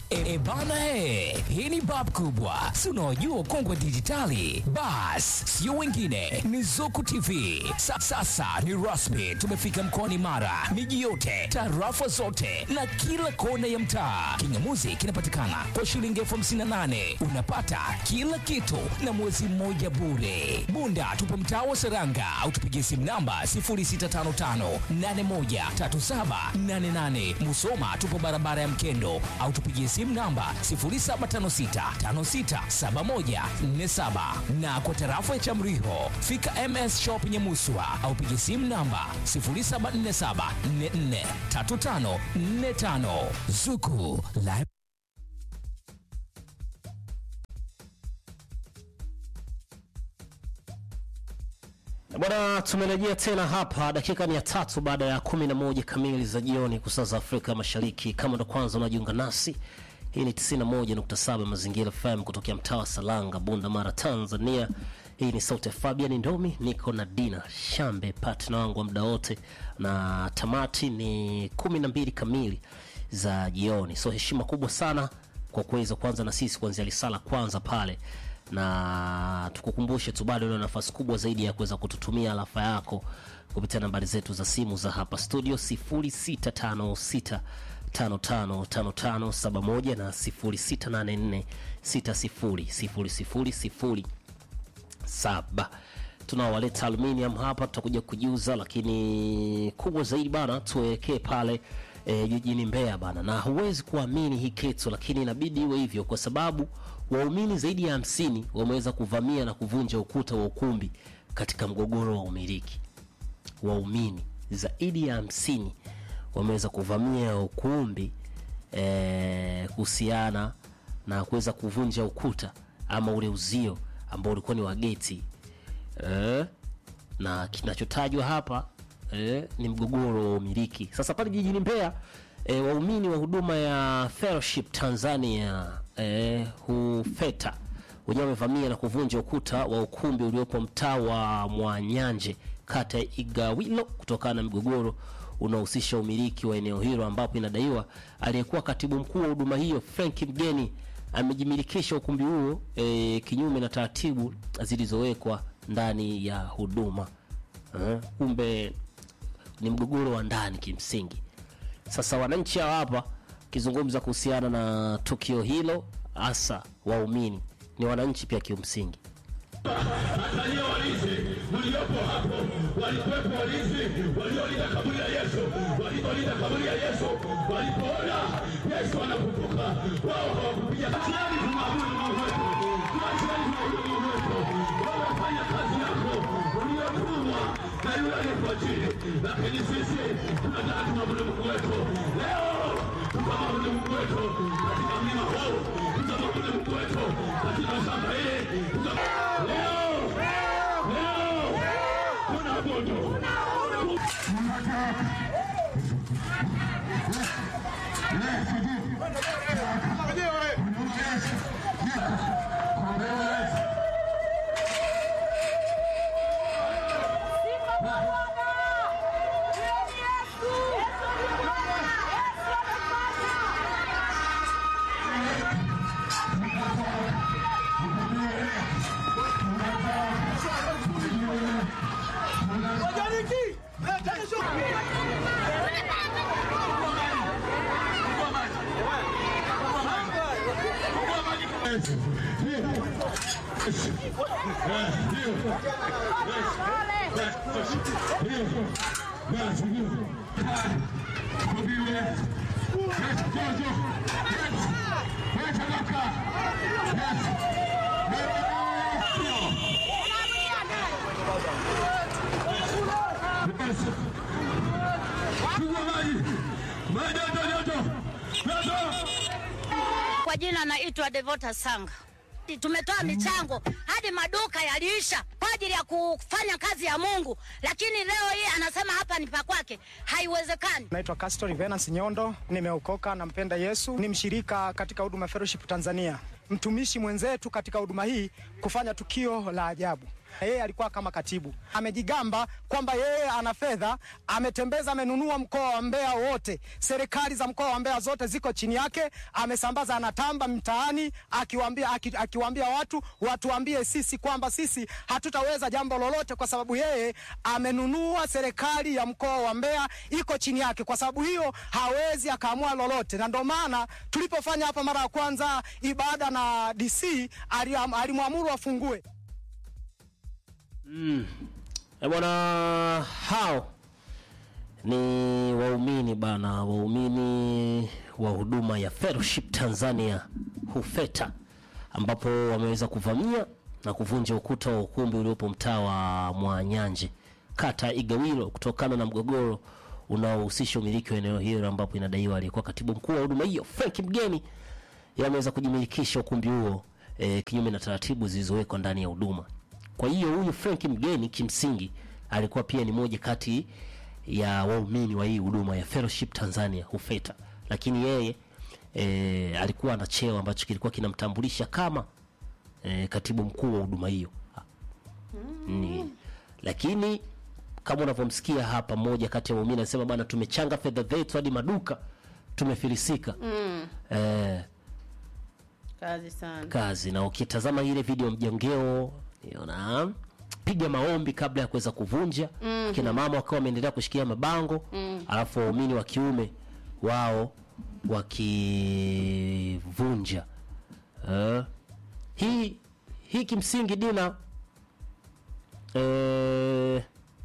E, e bana he, hii ni bab kubwa, si unaojua kongwe dijitali. Bas, sio wengine, ni Zuku TV. Sa, sasa ni rasmi, tumefika mkoani Mara, miji yote, tarafa zote na kila kona ya mtaa. Kingamuzi kinapatikana kwa shilingi elfu hamsini na nane unapata kila kitu na mwezi mmoja bure. Bunda tupo mtaa wa Seranga au tupigie simu namba 0655813788. Musoma tupo barabara ya Mkendo au tupigie simu namba 0756567147 na kwa tarafa ya Chamriho fika MS Shop Nyamuswa au pigie simu namba 0747443545 Zuku Live Bwana, tumerejea tena hapa dakika mia tatu baada ya kumi na moja kamili za jioni kwa saa za Afrika Mashariki. Kama ndo kwanza unajiunga nasi, hii ni 91.7 Mazingira FM kutokea mtaa wa Salanga, Bunda Mara, Tanzania. Hii ni sauti ya Fabian Ndomi, niko na Dina Shambe, partner wangu wa muda wote, na tamati ni kumi na mbili kamili za jioni. So heshima kubwa sana kwa kuweza kuanza na sisi kuanzia lisala kwanza pale na tukukumbushe tu bado una nafasi kubwa zaidi ya kuweza kututumia alafa yako kupitia nambari zetu za simu za hapa studio 0656 555571 na 0684 600007 tunaowaleta aluminium hapa tutakuja kujiuza lakini kubwa zaidi bana tuelekee pale e, jijini Mbeya bana, na huwezi kuamini hii kitu, lakini inabidi iwe hivyo kwa sababu waumini zaidi ya hamsini wameweza kuvamia na kuvunja ukuta wa ukumbi katika mgogoro wa umiliki. Waumini zaidi ya hamsini wameweza kuvamia ukumbi eh, kuhusiana na kuweza kuvunja ukuta ama ule uzio ambao ulikuwa ni wa geti eh, na kinachotajwa hapa eh, ni mgogoro wa umiliki. Sasa pale jijini Mbeya eh, waumini wa huduma ya Fellowship Tanzania eh, hufeta wenyewe wamevamia na kuvunja ukuta wa ukumbi uliopo mtaa wa Mwanyanje kata ya Igawilo kutokana na mgogoro unaohusisha umiliki wa eneo hilo ambapo inadaiwa aliyekuwa katibu mkuu wa huduma hiyo Frank Mgeni amejimilikisha ukumbi huo e, kinyume na taratibu zilizowekwa ndani ya huduma. Eh, kumbe ni mgogoro wa ndani kimsingi. Sasa wananchi hawa hapa kizungumza kuhusiana na tukio hilo, hasa waumini ni wananchi pia kimsingi. Angalia walinzi mliopo hapo, walikuwepo walinzi waliolinda kaburi la Yesu, walipolinda kaburi la Yesu, walipoona Yesu anafufuka, wao hawakupiga tuani, tumwabudu Mungu wetu, tuacheni tumwabudu Mungu wetu. Wewe fanya kazi yako uliotumwa na yule aliyekuajiri, lakini sisi tunataka tumwabudu Mungu wetu leo, tutamwabudu Mungu wetu katika mlima huu, tutamwabudu Mungu wetu katika shamba hili, tutam- leo leo tunaabudu Kwa jina naitwa Devota Sanga. Tumetoa michango hadi maduka yaliisha kwa ajili ya kufanya kazi ya Mungu, lakini leo hii anasema hapa ni pa kwake. Haiwezekani. Naitwa Castor Venance Nyondo, nimeokoka, nampenda Yesu, ni mshirika katika huduma Fellowship Tanzania. mtumishi mwenzetu katika huduma hii kufanya tukio la ajabu. Yeye alikuwa kama katibu, amejigamba kwamba yeye ana fedha, ametembeza, amenunua mkoa wa Mbeya wote, serikali za mkoa wa Mbeya zote ziko chini yake, amesambaza, anatamba mtaani akiwaambia, aki, akiwaambia watu watuambie sisi kwamba sisi hatutaweza jambo lolote, kwa sababu yeye amenunua serikali ya mkoa wa Mbeya iko chini yake. Kwa sababu hiyo hawezi akaamua lolote, na ndio maana tulipofanya hapa mara ya kwanza ibada na DC aliam- alimwamuru afungue Eh, bwana hao ni waumini bana, waumini wa huduma ya Fellowship Tanzania HUFETA, ambapo wameweza kuvamia na kuvunja ukuta wa ukumbi uliopo mtaa wa Mwanyanje, kata ya Igawilo, kutokana na mgogoro unaohusisha umiliki wa eneo hilo, ambapo inadaiwa aliyekuwa katibu mkuu wa huduma hiyo Frank Mgeni yameweza kujimilikisha ukumbi huo e, kinyume na taratibu zilizowekwa ndani ya huduma. Kwa hiyo huyu Frank Mgeni kimsingi alikuwa pia ni moja kati ya waumini wa hii huduma ya Fellowship Tanzania HUFETA, lakini yeye e, alikuwa na cheo ambacho kilikuwa kinamtambulisha kama e, katibu mkuu wa huduma hiyo ni, lakini kama unavyomsikia hapa, mmoja kati ya waumini anasema bana, tumechanga fedha zetu hadi maduka tumefilisika. mm. eh, kazi sana kazi na ukitazama ile video mjongeo niona piga maombi kabla ya kuweza kuvunja mm-hmm. kina mama wakiwa wameendelea kushikia mabango mm. alafu waumini wa kiume wao wakivunja uh, hii hii kimsingi dina eh,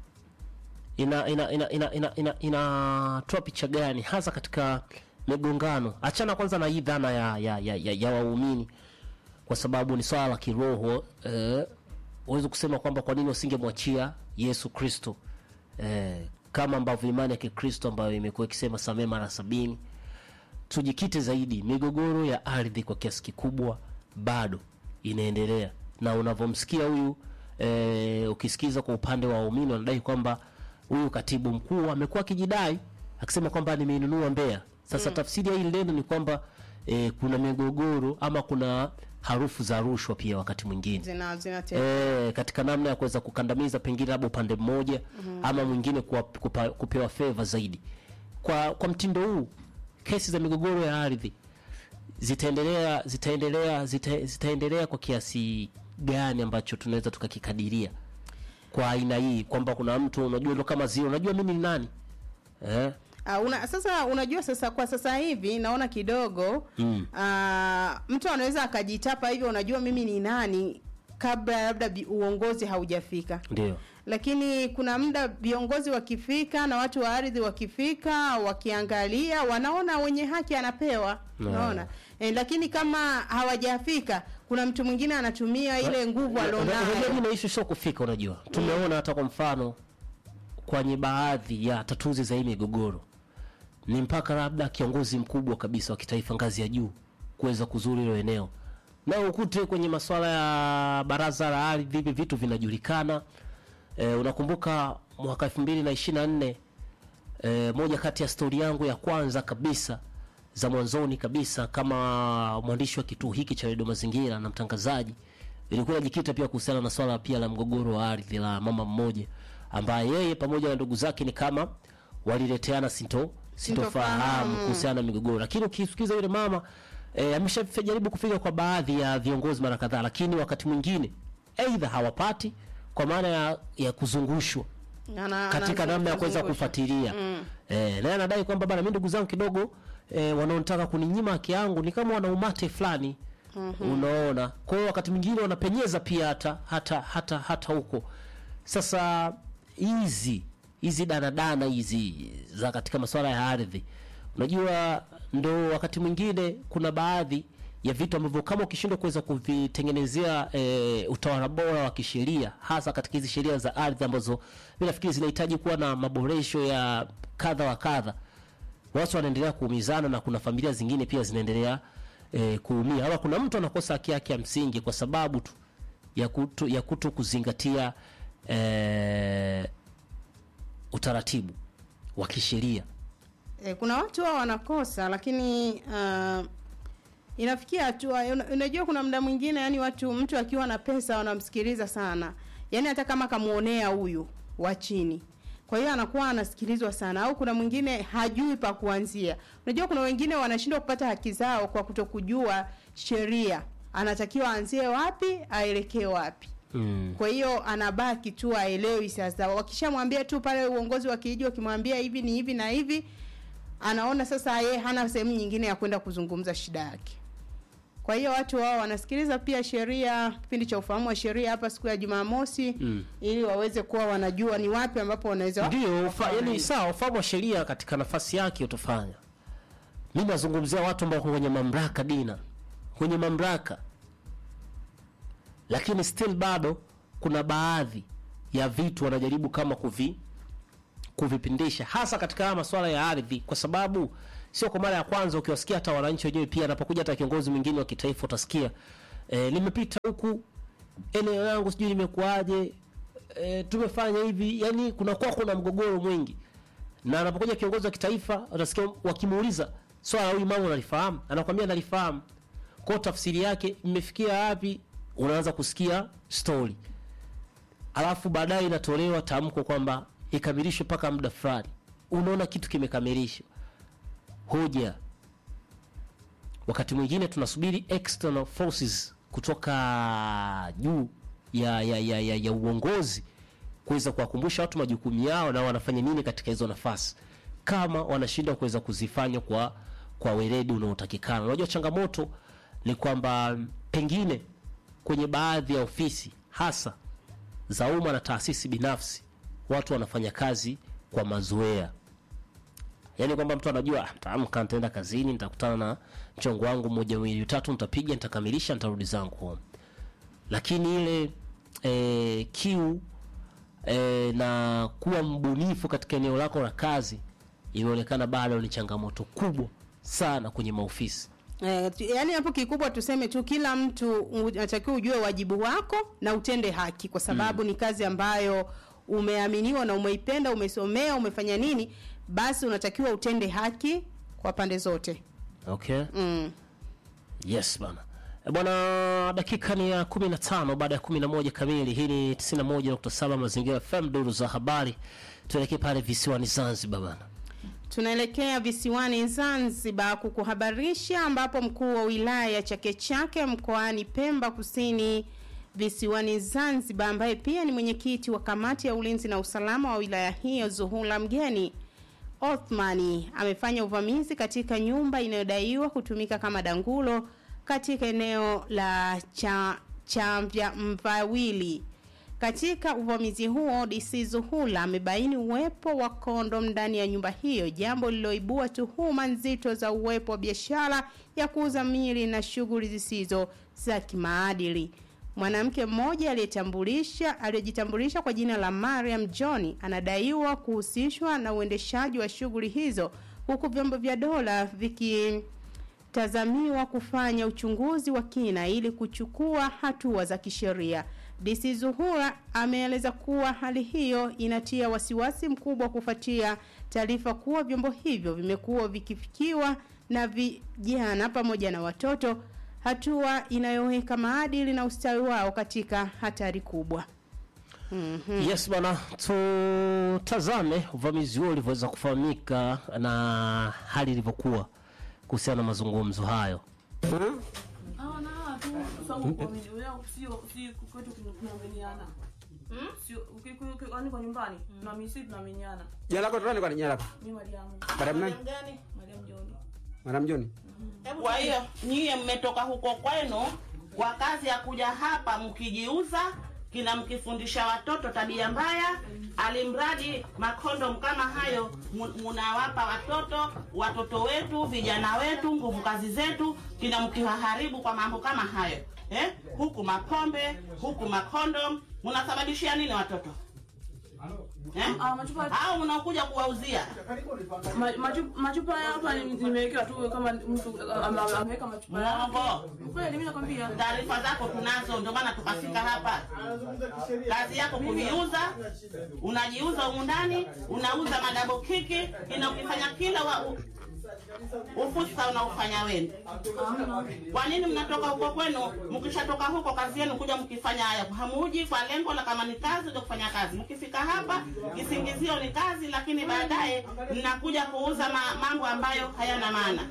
ina ina ina ina ina ina inatoa picha gani hasa katika migongano achana kwanza na hii dhana ya ya, ya, ya, ya waumini kwa sababu ni swala la kiroho eh, huwezi kusema kwamba kwa nini wasingemwachia Yesu Kristo eh, kama ambavyo imani ya Kikristo ambayo imekuwa ikisema samee mara sabini. Tujikite zaidi, migogoro ya ardhi kwa kiasi kikubwa bado inaendelea, na unavyomsikia huyu eh, ukisikiza kwa upande wa waumini wanadai kwamba huyu katibu mkuu amekuwa akijidai akisema kwamba nimeinunua Mbeya. Sasa tafsiri ya hili neno ni kwamba eh, kuna migogoro ama kuna harufu za rushwa pia wakati mwingine zina zina e, katika namna ya kuweza kukandamiza pengine labda upande mmoja mm-hmm. ama mwingine kuwa, kupa, kupewa feva zaidi. Kwa kwa mtindo huu kesi za migogoro ya ardhi zitaendelea zitaendelea zita, zitaendelea kwa kiasi gani ambacho tunaweza tukakikadiria kwa aina hii kwamba kuna mtu unajua ndo kama zio unajua mimi ni nani eh? Uh, una, sasa unajua sasa kwa sasa hivi naona kidogo mm. uh, mtu anaweza akajitapa hivyo unajua mimi ni nani kabla labda bi- uongozi haujafika Ndio lakini kuna muda viongozi wakifika na watu wa ardhi wakifika wakiangalia wanaona wenye haki anapewa Na. unaona e, lakini kama hawajafika kuna mtu mwingine anatumia ile nguvu Unajua alionayo mimi naishi sio kufika, unajua tumeona hata kwa mfano kwenye baadhi ya tatuzi za hii migogoro ni mpaka labda kiongozi mkubwa kabisa wa kitaifa ngazi ya juu kuweza kuzuru hilo eneo, na ukute kwenye masuala ya baraza la ardhi hivi vitu vinajulikana. E, unakumbuka mwaka elfu mbili na ishirini na nne e, moja kati ya stori yangu ya kwanza kabisa za mwanzoni kabisa kama mwandishi wa kituo hiki cha redio Mazingira na mtangazaji ilikuwa inajikita pia kuhusiana na swala pia la mgogoro wa ardhi la mama mmoja ambaye yeye pamoja na ndugu zake ni kama walileteana sinto sintofahamu Sintofahamu. kuhusiana na migogoro, lakini ukisikiza yule mama e, ameshajaribu kufika kwa baadhi ya viongozi mara kadhaa, lakini wakati mwingine aidha hawapati kwa maana ya, ya kuzungushwa Ana- katika ana- namna ya kuweza anazungusha. kufuatilia eh, naye anadai kwamba bana, mimi ndugu zangu kidogo eh, wanaotaka kuninyima haki yangu ni kama wana umate fulani unaona. Kwa hiyo wakati mwingine wanapenyeza pia hata hata hata hata huko. Sasa hizi hizi danadana hizi za katika masuala ya ardhi, unajua ndo wakati mwingine kuna baadhi ya vitu ambavyo kama ukishindwa kuweza kuvitengenezea e, utawala bora wa kisheria hasa katika hizi sheria za ardhi ambazo mi nafikiri zinahitaji kuwa na maboresho ya kadha wa kadha, watu wanaendelea kuumizana na kuna familia zingine pia zinaendelea e, kuumia, ama kuna mtu anakosa haki yake ya msingi kwa sababu tu ya kuto, ya kuto kuzingatia e, utaratibu wa kisheria. E, kuna watu wao wanakosa lakini uh, inafikia hatua una- unajua kuna muda mwingine yani watu mtu akiwa na pesa wanamsikiliza sana yani hata kama kamuonea huyu wa chini kwa hiyo anakuwa anasikilizwa sana au kuna mwingine hajui pa kuanzia unajua kuna wengine wanashindwa kupata haki zao kwa kutokujua sheria anatakiwa aanzie wapi aelekee wapi mm. kwa hiyo anabaki tu aelewi sasa wakishamwambia tu pale uongozi wa kijiji wakimwambia hivi ni hivi na hivi anaona sasa yeye hana sehemu nyingine ya kwenda kuzungumza shida yake kwa hiyo watu wao wanasikiliza pia sheria kipindi cha ufahamu wa sheria hapa siku ya jumamosi Mm. ili waweze kuwa wanajua ni wapi ambapo wanaweza ndio ufa, yani sawa ufahamu wa sheria katika nafasi yake utafanya mi nazungumzia watu ambao wako kwenye mamlaka dina kwenye mamlaka lakini still bado kuna baadhi ya vitu wanajaribu kama kuvi kuvipindisha hasa katika haya masuala ya ardhi kwa sababu sio kwa mara ya kwanza ukiwasikia hata wananchi wenyewe pia anapokuja hata kiongozi mwingine wa kitaifa utasikia e, limepita huku eneo yangu sijui limekuaje e, tumefanya hivi yani kunakuwa kuna mgogoro mwingi na anapokuja kiongozi wa kitaifa utasikia wakimuuliza swala la huyu mama unalifahamu anakwambia nalifahamu kwao tafsiri yake imefikia wapi unaanza kusikia story alafu baadaye inatolewa tamko kwamba ikamilishwe mpaka muda fulani unaona kitu kimekamilishwa hoja wakati mwingine tunasubiri external forces kutoka juu ya, ya, ya, ya, ya uongozi kuweza kuwakumbusha watu majukumu yao na wanafanya nini katika hizo nafasi kama wanashindwa kuweza kuzifanya kwa kwa weledi unaotakikana unajua changamoto ni kwamba pengine kwenye baadhi ya ofisi hasa za umma na taasisi binafsi watu wanafanya kazi kwa mazoea yaani kwamba mtu anajua "Ah, nitaamka nitaenda kazini nitakutana na mchongo wangu mmoja miwili tatu nitapiga nitakamilisha nitarudi zangu home lakini ile e, kiu e, na kuwa mbunifu katika eneo lako la kazi imeonekana bado ni changamoto kubwa sana kwenye maofisi Eh, tu- yaani hapo kikubwa tuseme tu kila mtu unatakiwa ujue wajibu wako na utende haki kwa sababu ni kazi ambayo umeaminiwa na umeipenda umesomea umefanya nini basi unatakiwa utende haki kwa pande zote okay mm. yes bana Eh, bwana dakika ni ya 15 baada ya 11 kamili hii ni 91.7 mazingira fm duru za habari tuelekee pale visiwani zanzibar bana tunaelekea visiwani zanzibar kukuhabarisha ambapo mkuu wa wilaya ya chake chake mkoani pemba kusini visiwani zanzibar ambaye pia ni mwenyekiti wa kamati ya ulinzi na usalama wa wilaya hiyo zuhula mgeni othmani amefanya uvamizi katika nyumba inayodaiwa kutumika kama dangulo katika eneo la cha chamvya mvawili katika uvamizi huo DC Zuhula amebaini uwepo wa kondom ndani ya nyumba hiyo, jambo lililoibua tuhuma nzito za uwepo wa biashara ya kuuza mili na shughuli zisizo za kimaadili. Mwanamke mmoja aliyetambulisha aliyejitambulisha kwa jina la Mariam John anadaiwa kuhusishwa na uendeshaji wa shughuli hizo huku vyombo vya dola viki tazamiwa kufanya uchunguzi wa kina ili kuchukua hatua za kisheria. DC Zuhura ameeleza kuwa hali hiyo inatia wasiwasi mkubwa kufuatia taarifa kuwa vyombo hivyo vimekuwa vikifikiwa na vijana pamoja na watoto, hatua inayoweka maadili na ustawi wao katika hatari kubwa. yes bana tutazame uvamizi huo ulivyoweza kufahamika na hali ilivyokuwa kuhusiana na mazungumzo hayo hawa na hawa tu sababu kuamini leo sio si kwetu tunaaminiana sio uki- uki- uki- yaani kwa nyumbani tunaamini sisi tunaaminiana Jina lako nani kwa jina lako? mimi Mariamu Madam nani? Mariamu Joni Madam John. Kwa hiyo nyie mmetoka huko kwenu kwa kazi ya kuja hapa mkijiuza, kina mkifundisha watoto tabia mbaya, alimradi makondom kama hayo mu- munawapa watoto watoto wetu vijana wetu nguvu kazi zetu, kina mkiwaharibu kwa mambo kama hayo eh? Huku mapombe, huku makondom, munasababishia nini watoto eh? Ah, machupa Au mnakuja kuwauzia ma- machu- machupa ya hapa ni- nimewekewa tu kama mtu ah, ame- ameweka machupa yake. Mwongo. kweli mimi nakwambia taarifa zako tunazo, ndio maana tukafika hapa. Kazi yako kuviuza, unajiuza humu ndani, unauza madabo kiki, ina ukifanya kila wa, u, Ufusa unaufanya wenu. Kwa nini mnatoka huko kwenu? Mkishatoka huko kazi yenu kuja mkifanya haya, hamuji kwa lengo la kama ni kazi ndio kufanya kazi. Mkifika hapa kisingizio ni kazi, lakini baadaye mnakuja kuuza ma, mambo ambayo hayana maana.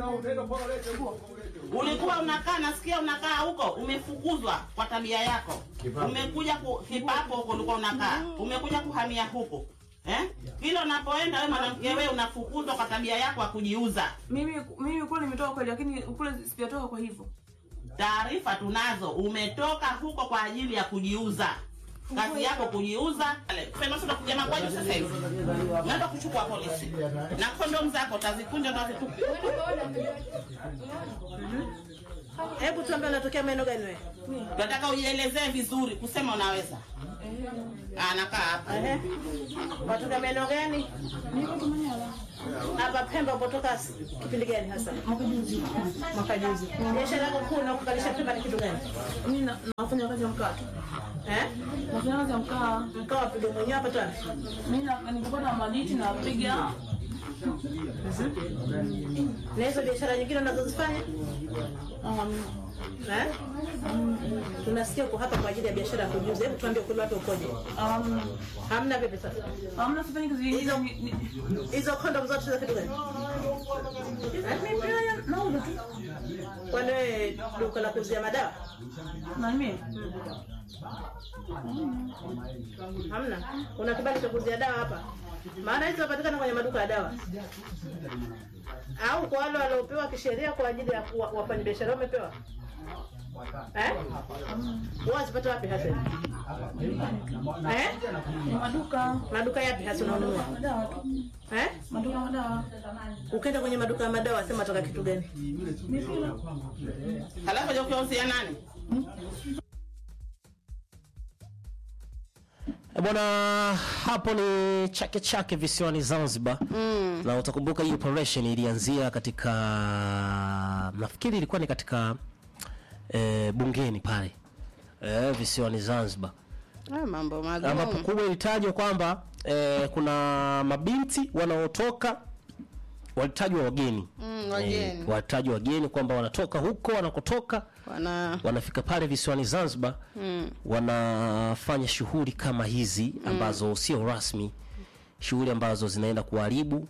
Ulikuwa unakaa, nasikia unakaa huko, umefukuzwa kwa tabia yako. Umekuja ku, kipapo huko ulikuwa unakaa, umekuja kuhamia huko eh? Kila unapoenda wewe mwanamke, wewe unafukuzwa kwa tabia yako ya kujiuza. Mimi mimi kule nimetoka kweli, lakini kule sijatoka kwa hivyo. Taarifa tunazo, umetoka huko kwa ajili ya kujiuza. Kazi yako kujiuza. Fenosa kujama kwaje sasa hivi? Naenda kuchukua polisi. Na kondomu zako utazikunja na zitupi. Hebu tuambie unatokea maeneo gani wewe? Tunataka ujielezee vizuri, kusema unaweza. Anakaa hapa. Ehe. Watoka maeneo gani? Hapa Pemba upotoka kipindi gani hasa? Mwaka juzi. Mwaka juzi. Biashara yako kuu na kukalisha Pemba ni kitu gani? Mimi na- nafanya kazi ya mkaa tu. Eh? Nafanya kazi ya mkaa. Mkaa wapiga mwenyewe hapa tu. Mimi na nikipata maditi napiga. Na hizo biashara nyingine unazozifanya? Um, Eh? Tunasikia uko hapa kwa ajili ya biashara ya kujiuza. Hebu tuambie ukweli wake ukoje? um, Hamna vipi sasa? hamna sifanyi kazi Hizo nyingine. ni- ni- hizo kondom zote za kitu gani? Mimi pia nauza tu. Kwani wewe duka la kuuzia madawa? Na mimi Hamna. Una kibali cha kuuzia dawa hapa? Maana hizo zinapatikana kwenye maduka ya dawa. Au kwa wale waliopewa kisheria kwa ajili ya kuwa- wafanyabiashara wamepewa? Eh? Wao wazipata wapi hasa? Eh? ni maduka Maduka yapi hasa unanunua? madawa tu. Eh? Maduka madawa. Ukienda kwenye maduka ya madawa sema toka kitu gani? Mipira. Halafu je ukiuzia nani? E bwana, hapo ni Chake Chake visiwani Zanzibar mm. na utakumbuka hii operation ilianzia katika, nafikiri ilikuwa ni katika e, bungeni pale e, visiwani Zanzibar Ah, mambo ambapo magumu. kubwa ilitajwa kwamba e, kuna mabinti wanaotoka walitajwa wageni Mm, wageni. Eh, walitajwa wageni kwamba wanatoka huko wanakotoka Wana wanafika pale visiwani Zanzibar mm, wanafanya shughuli kama hizi ambazo sio rasmi, shughuli ambazo zinaenda kuharibu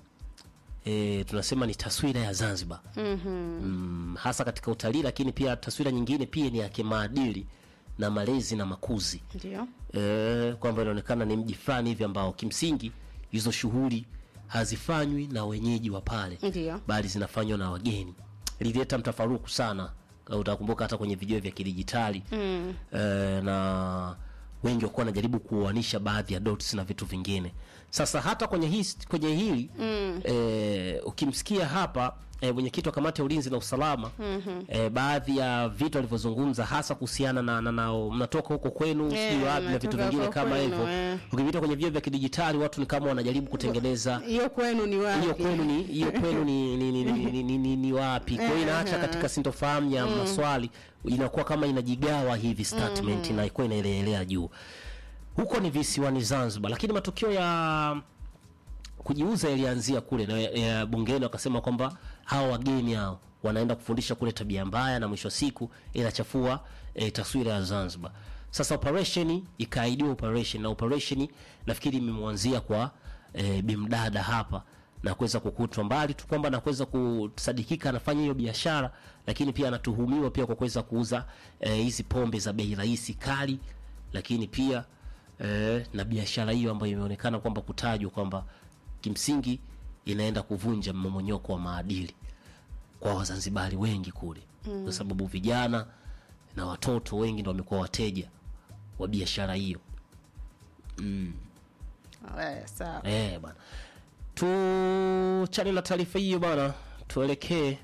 e, tunasema ni taswira ya Zanzibar mhm. mm, hasa katika utalii, lakini pia taswira nyingine pia ni ya kimaadili na malezi na makuzi Ndio. e, kwamba inaonekana ni mji fulani hivi ambao kimsingi hizo shughuli hazifanywi na wenyeji wa pale Ndio. bali zinafanywa na wageni. Lilileta mtafaruku sana, kama utakumbuka hata kwenye video vya kidijitali Mm. eh, na wengi wakuwa wanajaribu kuoanisha baadhi ya dots na vitu vingine. Sasa hata kwenye hii kwenye hili mm. eh, ukimsikia hapa eh, mwenyekiti wa kamati ya ulinzi na usalama mm-hmm. eh, baadhi ya vitu alivyozungumza hasa kuhusiana na, na, na mnatoka huko kwenu Eh, sijui wapi na vitu mnatoka vingine huko kama kwenu, hivyo eh. ukipita kwenye vio vya kidijitali watu ni kama wanajaribu kutengeneza Hiyo kwenu ni wapi? hiyo kwenu ni hiyo kwenu ni ni, ni, ni, ni, ni, ni, ni wapi kwa hiyo inaacha katika sintofahamu ya maswali inakuwa kama inajigawa hivi statement na ikuwa inaelelea juu huko ni visiwani Zanzibar lakini matukio ya kujiuza yalianzia kule na ya bungeni wakasema kwamba hao wageni hao wanaenda kufundisha kule tabia mbaya na mwisho wa siku inachafua e, taswira ya Zanzibar. Sasa operation ikaidiwa operation na operation nafikiri imemwanzia kwa e, bimdada hapa na kuweza kukutwa mbali tu kwamba na kuweza kusadikika anafanya hiyo biashara, lakini pia anatuhumiwa pia kwa kuweza kuuza eh, hizi pombe za bei rahisi kali, lakini pia eh, na biashara hiyo ambayo imeonekana kwamba kutajwa kwamba kimsingi inaenda kuvunja mmomonyoko wa maadili kwa Wazanzibari wengi kule mm. kwa sababu vijana na watoto wengi ndio wamekuwa wateja wa biashara hiyo mm. Eh, sawa. Eh, bana. Tuchane na taarifa hiyo bana, tuelekee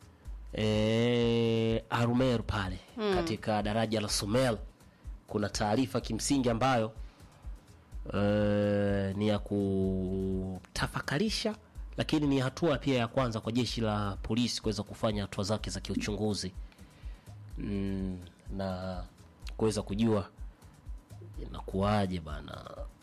eh, Arumeru pale mm. katika daraja la Somel kuna taarifa kimsingi ambayo eh, ni ya kutafakarisha, lakini ni hatua pia ya kwanza kwa jeshi la polisi kuweza kufanya hatua zake za kiuchunguzi mm, na kuweza kujua inakuwaje bana